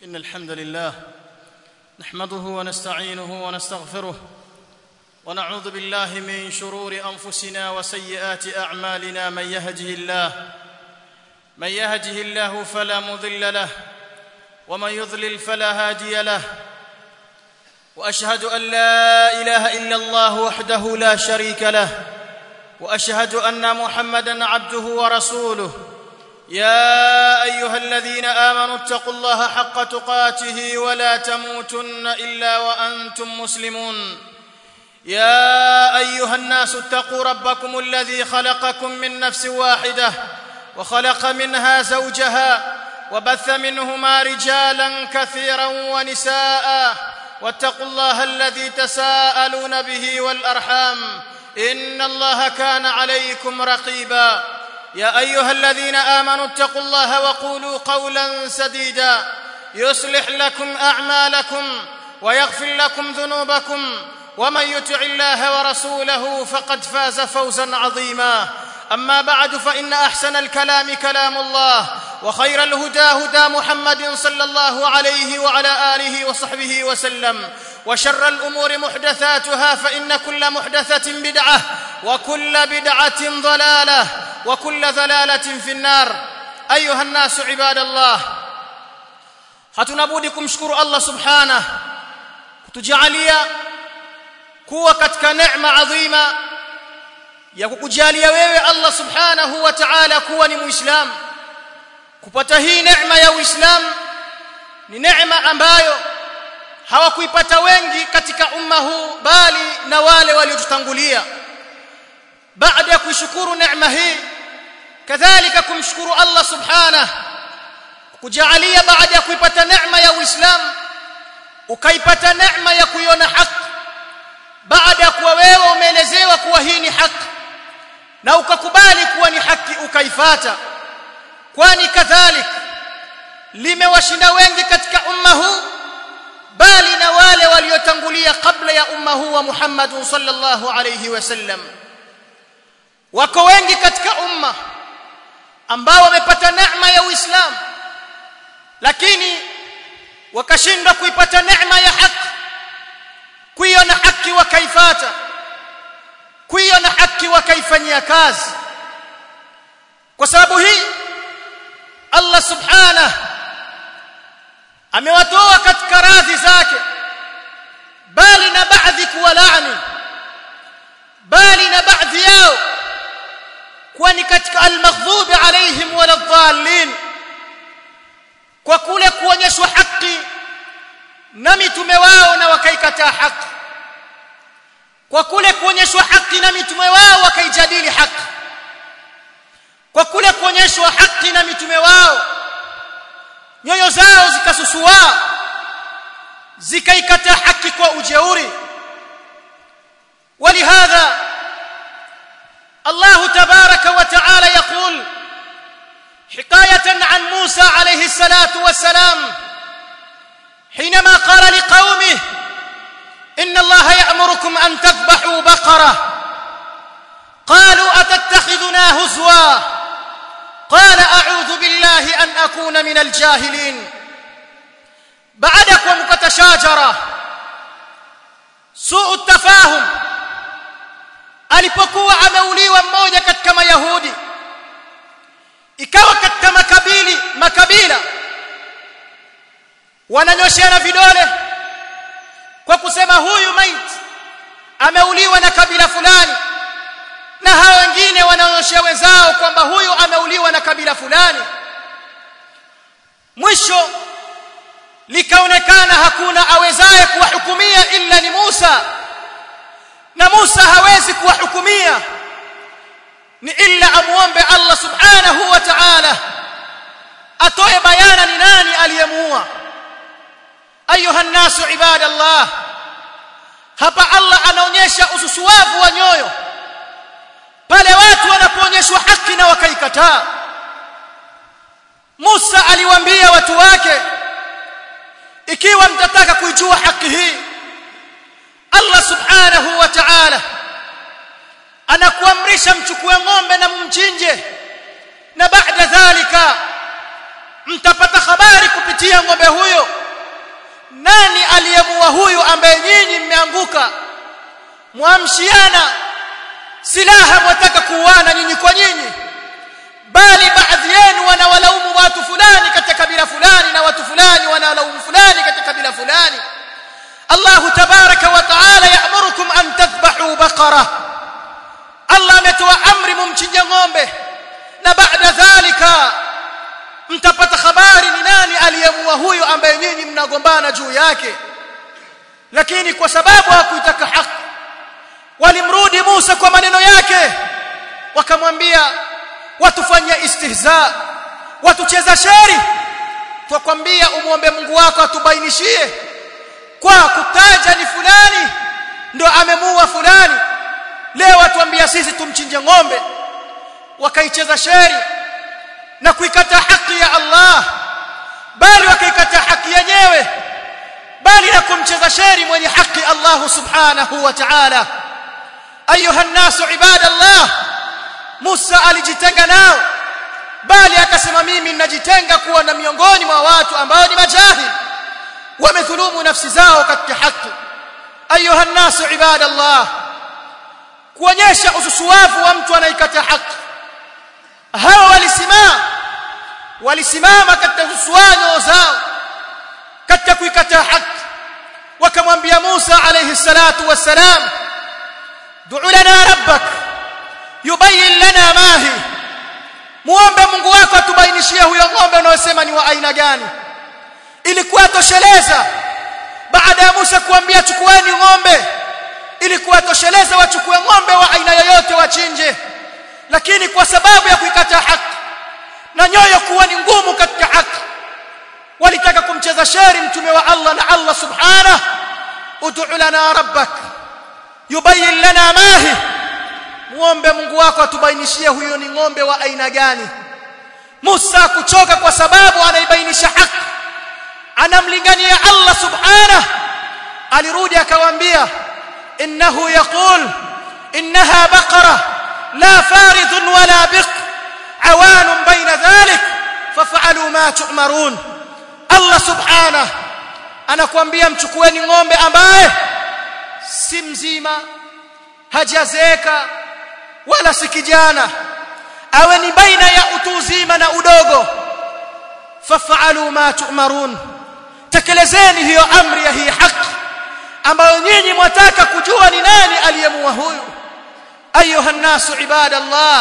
إن الحمد لله نحمده ونستعينه ونستغفره ونعوذ بالله من شرور أنفسنا وسيئات أعمالنا من يهده الله من يهده الله فلا مضل له ومن يضلل فلا هادي له واشهد ان لا اله الا الله وحده لا شريك له واشهد ان محمدا عبده ورسوله يا ايها الذين امنوا اتقوا الله حق تقاته ولا تموتن الا وانتم مسلمون يا ايها الناس اتقوا ربكم الذي خلقكم من نفس واحده وخلق منها زوجها وبث منهما رجالا كثيرا ونساء واتقوا الله الذي تساءلون به والارحام ان الله كان عليكم رقيبا يا ايها الذين امنوا اتقوا الله وقولوا قولا سديدا يصلح لكم اعمالكم ويغفر لكم ذنوبكم ومن يطع الله ورسوله فقد فاز فوزا عظيما اما بعد فان احسن الكلام كلام الله وخير الهدى هدى محمد صلى الله عليه وعلى اله وصحبه وسلم وشر الامور محدثاتها فان كل محدثه بدعه وكل بدعه ضلاله وكل ضلاله في النار ايها الناس عباد الله hatuna budi kumshukuru Allah subhanahu kutujalia kuwa katika neema adhima ya kukujalia wewe Allah subhanahu wa ta'ala kuwa ni muislamu kupata hii neema ya uislamu ni neema ambayo hawakuipata wengi katika umma huu bali na wale waliotutangulia baada ya kuishukuru neema hii kadhalika kumshukuru Allah subhanahu kujalia baada ya kuipata neema ya uislamu ukaipata neema ya kuiona haki baada ya kuwa wewe umeelezewa kuwa hii ni haki na ukakubali kuwa ni haki ukaifata kwani kadhalik limewashinda wengi katika umma huu bali na wale waliotangulia kabla ya umma huu wa Muhammad sallallahu alayhi wasallam wako wengi katika umma ambao wamepata neema ya Uislamu lakini wakashindwa kuipata neema ya haki kuiona haki wakaifata kuiona haki wakaifanyia kazi kwa sababu hii Allah subhanahu amewatoa katika radhi zake bali na baadhi kuwalaani bali na baadhi yao kwani katika almaghdubi alaihim waladhdallin kwa kule kuonyeshwa haki na mitume wao na wakaikataa haki kwa kule kuonyeshwa haki na mitume wao wakaijadili haki kwa kule kuonyeshwa haki na mitume wao nyoyo zao zikasusua zikaikataa haki kwa ujeuri ولهذا الله تبارك وتعالى يقول حكايه عن موسى عليه الصلاه والسلام حينما قال لقومه ان الله يأمركم ان تذبحوا بقره قالوا اتتخذنا هزوا قال اعوذ بالله ان اكون من الجاهلين بعدكم كتشاجره سوء التفاهم alipokuwa ameuliwa mmoja katika mayahudi ikawa katika makabili makabila wananyosheana vidole kwa kusema huyu maiti ameuliwa na kabila fulani na hao wengine wanaonyoshea wenzao kwamba huyu ameuliwa na kabila fulani mwisho likaonekana hakuna awezaye kuwahukumia illa ni Musa na Musa hawezi kuwahukumia ni illa amuombe Allah subhanahu wa ta'ala atoe bayana ni nani aliyemuua ayuha nasu ibadallah hapa Allah anaonyesha ususuwavu wa nyoyo pale watu wanapoonyeshwa haki na wakaikataa Musa aliwaambia watu wake ikiwa mtataka kuijua haki hii Allah subhanahu wa ta'ala anakuamrisha mchukue ng'ombe na mumchinje na baada dhalika mtapata habari kupitia ng'ombe huyo aliyemuua huyu ambaye nyinyi mmeanguka mwamshiana silaha mwataka kuuana nyinyi kwa nyinyi bali baadhi yenu wanawalaumu watu fulani katika kabila fulani na watu fulani wanalaumu fulani katika kabila fulani Allah tabaraka wa taala ya'murukum an tadhbahu baqara Allah ametoa amri mumchinje ng'ombe na baada dhalika mtapata habari ni nani aliyemua huyu ambaye nyinyi mnagombana juu yake lakini kwa sababu hakuitaka haki walimrudi Musa kwa maneno yake wakamwambia watufanyia istihza watucheza sheri twakwambia umwombe Mungu wako atubainishie kwa kutaja ni fulani ndo amemuua fulani leo watuambia sisi tumchinje ng'ombe wakaicheza sheri na kuikata haki ya Allah bali wakaikata haki yenyewe bali na kumcheza sheri mwenye haki Allah subhanahu wa ta'ala ayuha nasu ibadallah Musa alijitenga nao bali akasema mimi ninajitenga kuwa na miongoni mwa watu ambao ni majahil wamedhulumu nafsi zao katika haki ayuha nasu ibadallah kuonyesha ususuwavu wa mtu anaikata haki hawa walisimama walisimama katika ususuwanyo zao katika kuikataa haki wakamwambia Musa alayhi salatu wassalam du'u lana rabbak yubayyin lana ma hi muombe Mungu wako atubainishie huyo ng'ombe unaosema ni wa aina gani ilikuwa tosheleza baada ya Musa kuambia chukueni ng'ombe ilikuwa tosheleza wachukue ng'ombe wa aina yoyote wachinje lakini kwa sababu ya kuikataa haki na nyoyo kuwa ni ngumu katika haki walitaka kumcheza sheri mtume wa Allah na Allah subhanahu ud'u lana rabbak yubayyin lana ma hi muombe Mungu wako atubainishie huyo ni ng'ombe wa aina gani Musa kuchoka kwa sababu anaibainisha haki anamlingania Allah subhanahu alirudi akawaambia innahu yaqul innaha baqara la faridh wala biq awan baina dhalik faf'alu ma tu'marun Allah subhanahu anakuambia mchukueni ng'ombe ambaye si mzima hajazeeka wala si kijana awe ni baina ya utu uzima na udogo faf'alu ma tu'marun tekelezeni hiyo amri ya hii haki ambayo nyinyi mwataka kujua ni nani aliyemua huyu ayuha nasu ibadallah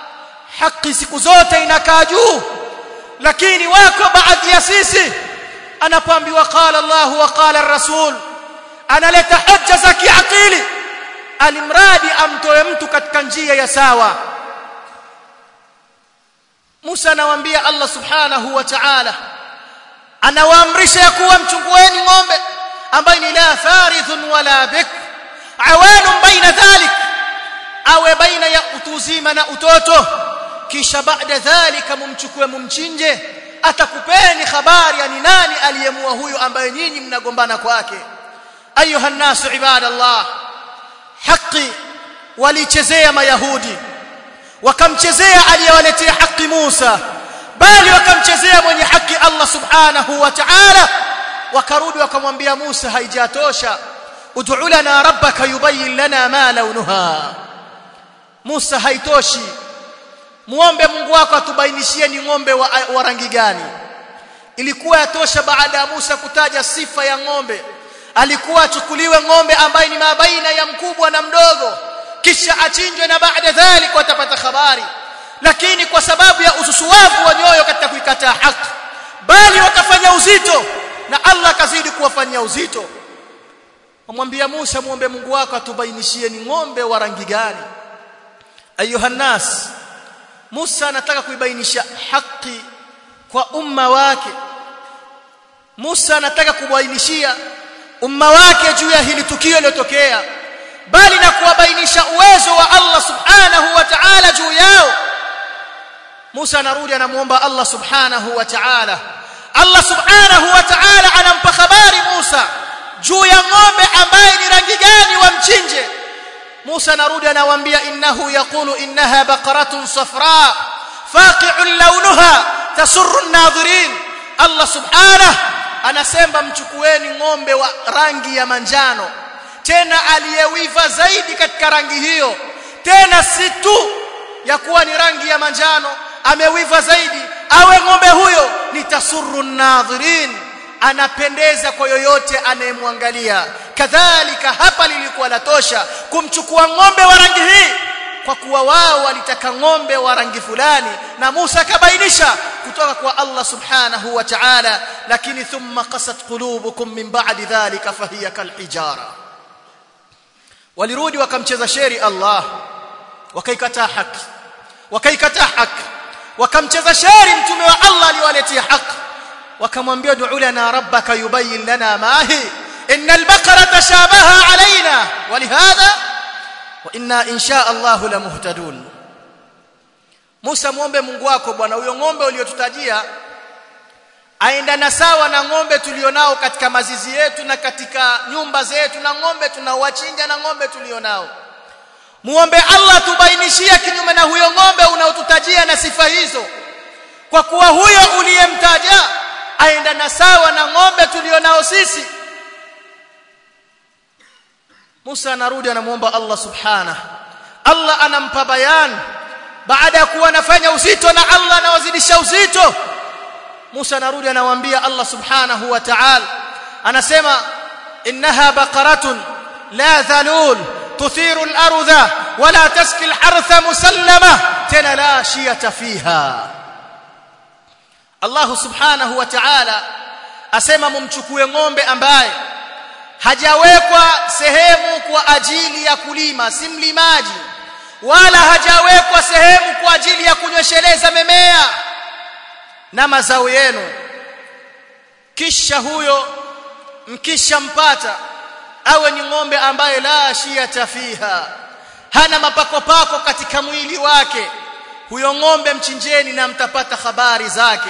haki siku zote inakaa juu lakini wako baadhi ya sisi anapoambiwa qala Allah wa qala ar-rasul analeta hoja za kiakili alimradi amtoe mtu katika njia ya sawa Musa anawaambia Allah subhanahu wa ta'ala anawaamrisha ya kuwa mchungueni ng'ombe ambaye ni la farithun wala bik awanun baina dhalik awe baina ya utuzima na utoto kisha baada dhalika mumchukue mumchinje atakupeni habari ya ni nani aliyemua huyu ambaye nyinyi mnagombana kwake ayuha nasu ibadallah haki walichezea mayahudi wakamchezea aliyewaletea haki Musa bali wakamchezea mwenye haki Allah subhanahu wa ta'ala wakarudi wakamwambia Musa haijatosha ud'u lana rabbaka yubayyin lana ma launuha Musa haitoshi muombe Mungu wako atubainishie ni ng'ombe wa, wa rangi gani ilikuwa yatosha baada ya Musa kutaja sifa ya ng'ombe alikuwa achukuliwe ng'ombe ambaye ni mabaina ya mkubwa na mdogo kisha achinjwe na baada dhalik watapata habari lakini kwa sababu ya ususuwavu wa nyoyo katika kuikataa haki bali wakafanya uzito na Allah kazidi kuwafanyia uzito wamwambia Musa muombe Mungu wako atubainishie ni ng'ombe wa rangi gani ayuha nas Musa anataka kuibainisha haki kwa umma wake Musa anataka kubainishia umma wake juu ya hili tukio lilotokea bali na kuwabainisha uwezo wa Allah subhanahu wa ta'ala juu yao Musa anarudi anamuomba Allah subhanahu wa ta'ala Allah subhanahu wa ta'ala anampa habari Musa juu ya ng'ombe ambaye ni rangi gani wamchinje Musa anarudi anawaambia innahu yaqulu innaha baqaratun safra faqi'un lawnuha tasurru an-nadhirin Allah subhanahu anasema mchukueni ng'ombe wa rangi ya manjano tena aliyewiva zaidi katika rangi hiyo tena si tu ya kuwa ni rangi ya manjano amewiva zaidi awe ng'ombe huyo ni tasurru nadhirin anapendeza kwa yoyote anayemwangalia kadhalika hapa lilikuwa latosha kumchukua ng'ombe wa rangi hii kwa kuwa wao walitaka ng'ombe wa rangi fulani na Musa akabainisha kutoka kwa Allah subhanahu wa ta'ala lakini thumma qasat qulubukum min ba'di dhalika fahiya kalhijara walirudi wakamcheza sheri Allah wakaikataa haki wakaikataa haki wakamcheza sheri mtume wa Allah aliwaletea haki wakamwambia du'u lana rabbaka yubayyin lana ma hi innal baqara tashabaha alaina walihadha wa inna insha Allah lamuhtadun Musa muombe Mungu wako bwana huyo ng'ombe uliotutajia aendana sawa na ng'ombe tulionao katika mazizi yetu na katika nyumba zetu na ng'ombe tunaowachinja na ng'ombe tulionao muombe Allah tubainishie kinyume na huyo ng'ombe unaotutajia na sifa hizo kwa kuwa huyo uliyemtaja aendana sawa na ng'ombe tulionao sisi Musa anarudi anamuomba Allah subhana Allah anampa bayan baada ya kuwa anafanya uzito na Allah anawazidisha uzito Musa anarudi anawaambia Allah subhanahu wa ta'ala anasema innaha baqaratun la dhalul tuthiru al-ardha wala taski al-hartha musallama tena la shiyata fiha Allah subhanahu wa ta'ala asema mumchukue ng'ombe ambaye hajawekwa sehemu kwa ajili ya kulima si mlimaji wala hajawekwa sehemu kwa ajili ya kunywesheleza memea na mazao yenu kisha huyo mkishampata awe ni ng'ombe ambaye la shiyata fiha hana mapakopako katika mwili wake huyo ng'ombe mchinjeni na mtapata habari zake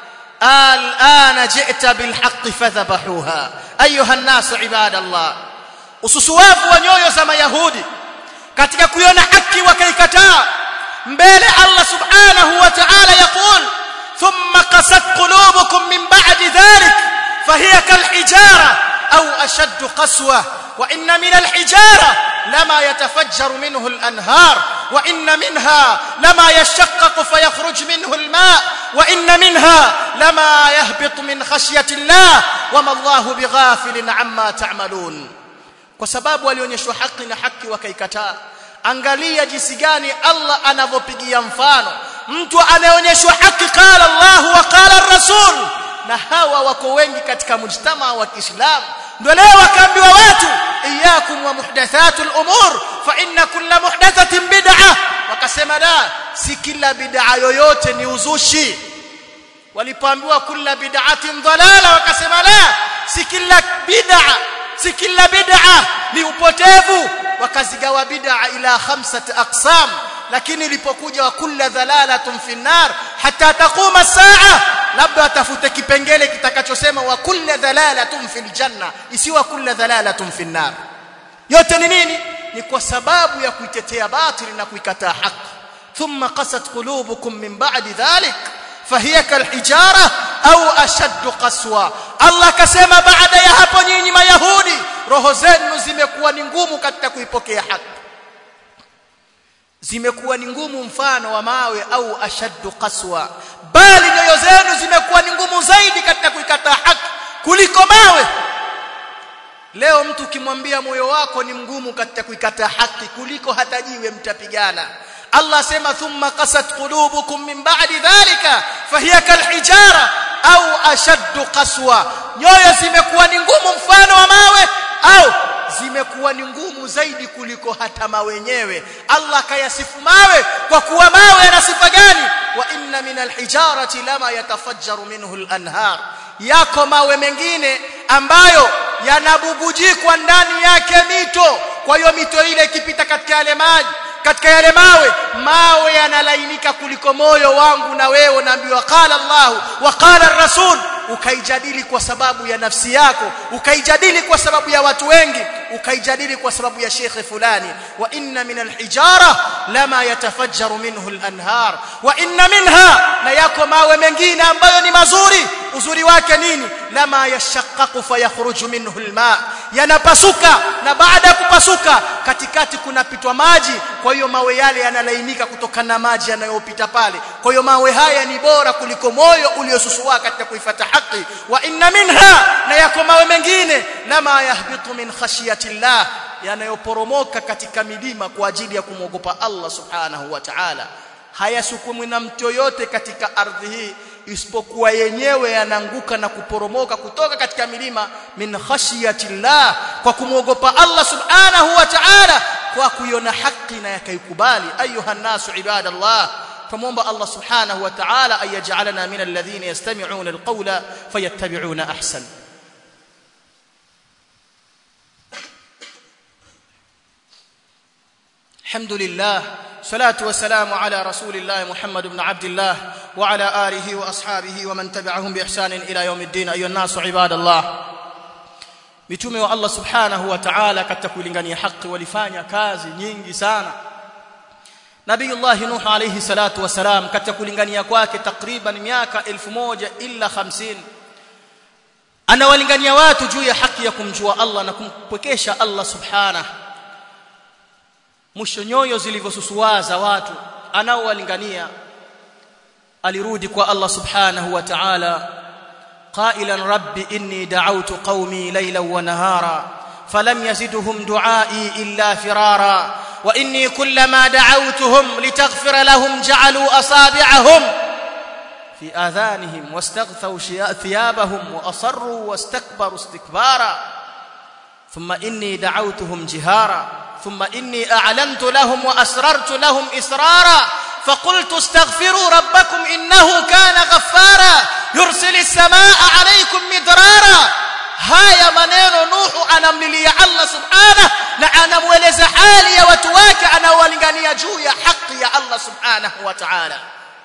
الآن جئت بالحق فذبحوها أيها الناس عباد الله ususuwavu wa nyoyo za mayahudi katika kuiona haki wakaikataa mbele Allah subhanahu wa ta'ala yaqul thumma qasat qulubukum min ba'di dhalik fahiya kalhijara au ashaddu qaswa wa inna min alhijara lama yatafajjaru minhu alanhar wa inna minha lama yashaqqaqu fayakhruj minhu alma' وإن منها لما يهبط من خشية الله وما الله بغافل عما تعملون kwa sababu alionyeshwa haki na haki wakaikataa angalia jinsi gani Allah anavyopigia mfano mtu anayeonyeshwa haki qala Allah wa qala ar-rasul na hawa wako wengi katika mujtama wa Kiislamu ndio leo wakaambiwa watu iyakum wa muhdathatul umur fa inna kulla muhdathatin bid'ah wakasema la si kila bid'a yoyote ni uzushi walipoambiwa kulla bid'atin dhalala wakasema la si kila bid'a si kila bid'a ni upotevu wakazigawa bid'a ila khamsati aqsam lakini ilipokuja wa kulla dhalalatun fi nar hatta taquma saa labda atafute kipengele kitakachosema wa kulla dhalalatun fil janna isiwa kulla dhalalatun fi nar yote ni nini ni kwa sababu ya kuitetea batili na kuikataa haki thumma qasat qulubukum min ba'di dhalik fahiya kalhijara au ashaddu qaswa Allah akasema baada ya hapo nyinyi mayahudi roho zenu zimekuwa ni ngumu katika kuipokea haki zimekuwa ni ngumu mfano wa mawe au ashaddu qaswa bali nyoyo zenu zimekuwa ni ngumu zaidi katika kuikataa haki kuliko mawe leo mtu ukimwambia moyo wako ni mgumu katika kuikataa haki kuliko hata jiwe mtapigana Allah sema thumma qasat qulubukum min ba'di dhalika fahiya kalhijara au ashaddu qaswa nyoyo zimekuwa ni ngumu mfano wa mawe au zimekuwa ni ngumu zaidi kuliko hata mawe wenyewe Allah kayasifu mawe kwa kuwa mawe yana sifa gani wa inna min alhijarati lama yatafajjaru minhu alanhar yako mawe mengine ambayo yanabubujikwa ndani yake mito kwa hiyo mito ile ikipita katika yale maji katika yale mawe mawe yanalainika kuliko moyo wangu na wewe naambiwa qala Allah wa qala ar-rasul ukaijadili kwa sababu ya nafsi yako ukaijadili kwa sababu ya watu wengi ukaijadili kwa sababu ya shekhe fulani wa inna min alhijara lama yatafajjaru minhu alanhar wa inna minha na yako mawe mengine ambayo ni mazuri uzuri wake nini lama yashaqqaqu fayakhruju minhu alma yanapasuka na baada ya kupasuka katikati kunapitwa maji kwa hiyo mawe yale yanalainika kutokana na maji yanayopita pale kwa hiyo mawe haya ni bora kuliko moyo uliosusua katika kuifata haki wa inna minha na yako mawe mengine lama yahbitu min khashiyati llah yanayoporomoka katika milima kwa ajili ya kumwogopa Allah subhanahu wa ta'ala hayasukumwi na mtu yoyote katika ardhi hii isipokuwa yenyewe yanaanguka na kuporomoka kutoka katika milima min khashiyati llah kwa kumwogopa Allah subhanahu wa ta'ala kwa kuiona haki na yakaikubali ayuha nasu ibadallah فمومba الله سبحانه وتعالى أن يجعلنا من الذين يستمعون القول فيتبعون أحسن الحمد لله صلاة والسلام على رسول الله محمد بن عبد الله وعلى آله وأصحابه ومن تبعهم بإحسان إلى يوم الدين أيها الناس عباد الله mitume wa Allah subhanahu wa ta'ala katika kulingania haki walifanya kazi nyingi sana Nabiiullah Nuh alayhi salatu wasalam katika kulingania kwake takriban miaka 1000 illa 50 anawalingania watu juu ya haki ya kumjua Allah na kumpwekesha Allah subhanahu mwisho nyoyo zilivyosusuaza watu anaowalingania alirudi kwa Allah subhanahu wa ta'ala قائلا رب إني دعوت قومي ليلا ونهارا فلم يزدهم دعائي إلا فرارا وإني كلما دعوتهم لتغفر لهم جعلوا أصابعهم في آذانهم واستغثوا ثيابهم وأصروا واستكبروا استكبارا ثم إني دعوتهم جهارا ثم إني أعلنت لهم وأسررت لهم إسرارا فقلت استغفروا ربكم إنه كان غفارا يرسل السماء عليكم مدرارا haya maneno Nuhu anamlilia Allah subhanahu na anamueleza hali ya watu wake anaowalingania juu ya haki ya Allah subhanahu wa ta'ala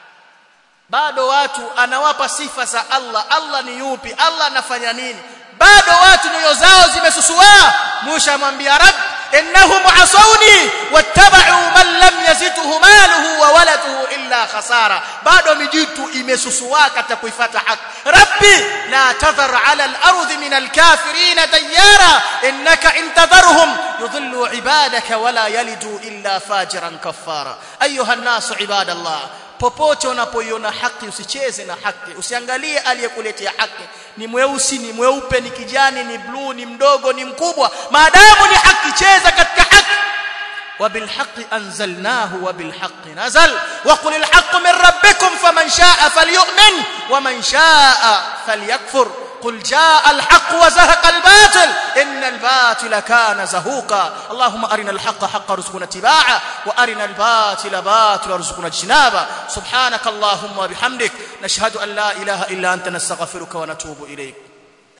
bado watu anawapa sifa za Allah Allah ni yupi Allah anafanya nini bado watu nyoyo zao zimesusua Musa amwambia Rabb innahum asawni wattaba'u man lam yazidhu maluhu wa waladuhu illa khasara bado mijitu imesusua katika kuifuata haki rabbi la tadhar ala al-ardi min al-kafirin dayara innaka intadharhum yudhillu ibadaka wala yalidu illa fajiran kaffara ayuha an-nasu ibadallah popote unapoiona haki usicheze na haki usiangalie aliyekuletea haki ni mweusi ni mweupe ni kijani ni bluu ni mdogo ni mkubwa maadamu ni haki cheza katika haki وبالحق أنزلناه وبالحق نزل وقل الحق من ربكم فمن شاء فليؤمن ومن شاء فليكفر قل جاء الحق وزهق الباطل إن الباطل كان زهوقا اللهم أرنا الحق حق رزقنا اتباعه وأرنا الباطل باطل رزقنا اجتنابه سبحانك اللهم وبحمدك نشهد أن لا إله إلا أنت نستغفرك ونتوب إليك